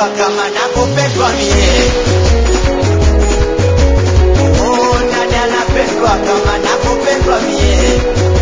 napendwa kama nakupendwa mie Oh, nani anapendwa kama nakupendwa mie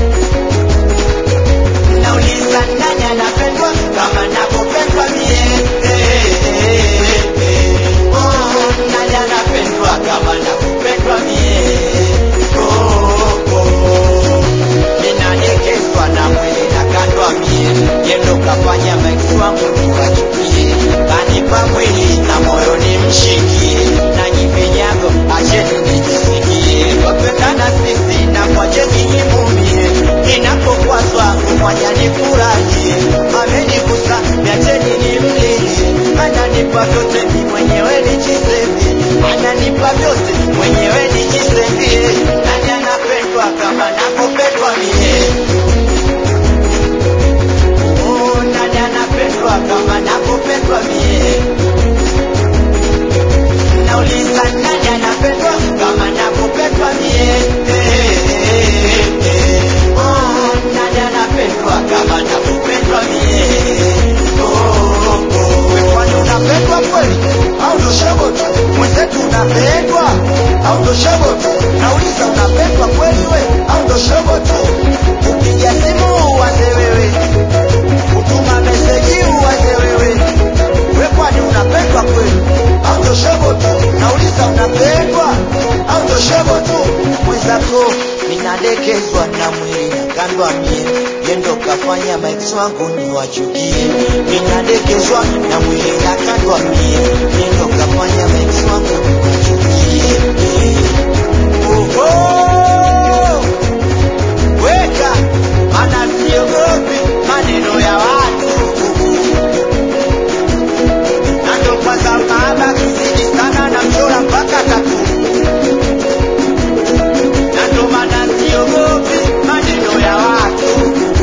nauliza nani anapendwa kama nakupendwa mie Eh, eh, eh, eh. Oh, nani anapendwa kama nakupendwa mie Oh, oh. ninadekezwa na mwili na kandwa mie yendo kafanya maiksi wangu niwachukie kanipa mwili na moyo nimshikie na nyivinyago acheni nijisikie wapendana sisi na mwacheni nyimumie ninapokwazwa kumwanya nifurahie amenigusa niacheni nimlilie ananipa vyote ni mwenyewe nijisevi ananipa vyote mwenyewe nijisevie nani anapendwa kama nakupendwa mie Oh, nani anapendwa kama nakupendwa mie nauliza nani anapendwa kama nakupendwa mie Eh, eh, eh. Oh, nani anapendwa kama nakupendwa mie Oh, oh. We kwani unapendwa kweli au ndo shobo tu mwenzetu unapendwa au ndo shobo tu nauliza unapendwa kweli we au ndo shobo tu upiga simu uanze wewe kutuma meseji uanze wewe we kwani unapendwa kweli au ndo shobo tu nauliza unapendwa au ndo shobo tu mwenzako ninadekezwa na mwili na kandwa mie yendo kafanya maiksi wangu niwachukie ninadekezwa na mwili na kandwa mie yendo kafanya maiksi wangu niwachukie Oho! weka mana siogopi maneno ya watu na ndo kwanza maaba kizidi sana na mchora mpaka tatu na ndo maana siogopi maneno ya watu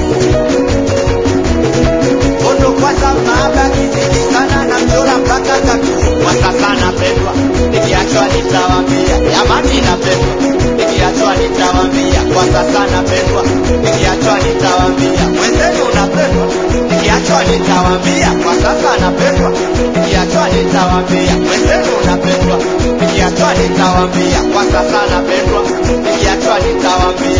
ondo kwanza maaba kizidi sana na mchora mpaka tatu kwa sasa napendwa nikiachwa nitawambia jamani napendwa nikiachwa nitawambia kwa sasa napendwa nikiachwa nitawambia wenzenu unapendwa nikiachwa nitawambia kwa sasa napendwa nikiachwa nitawambia wenzenu unapendwa nikiachwa nitawambia kwa sasa napendwa nikiachwa nitawambia